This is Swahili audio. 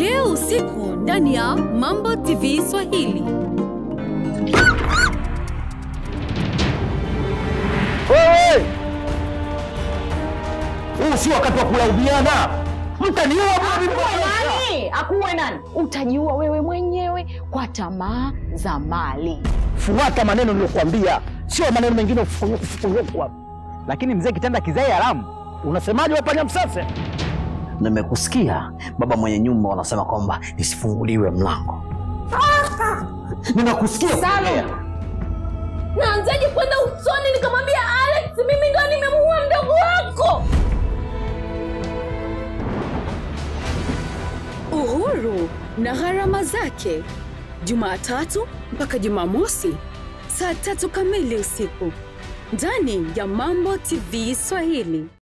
leo usiku ndani ya Mambo TV Swahili. Wewe! Huu si wakati wa kulaumiana. Mtaniua mimi. nani akuwe nani utajiua wewe mwenyewe kwa tamaa za mali Fuata maneno niliyokuambia, sio maneno mengine ufufunyuku hapa. Lakini mzee kitanda kizai alamu. Unasemaje wewe panya msase? Nimekusikia baba mwenye nyumba wanasema kwamba nisifunguliwe mlango. Ninakusikia kuongea. naanzaje kwenda usoni nikamwambia alex mimi ndo nimemuua mdogo wako Uhuru na gharama zake, Jumatatu mpaka Jumamosi saa tatu kamili usiku ndani ya Mambo TV Swahili.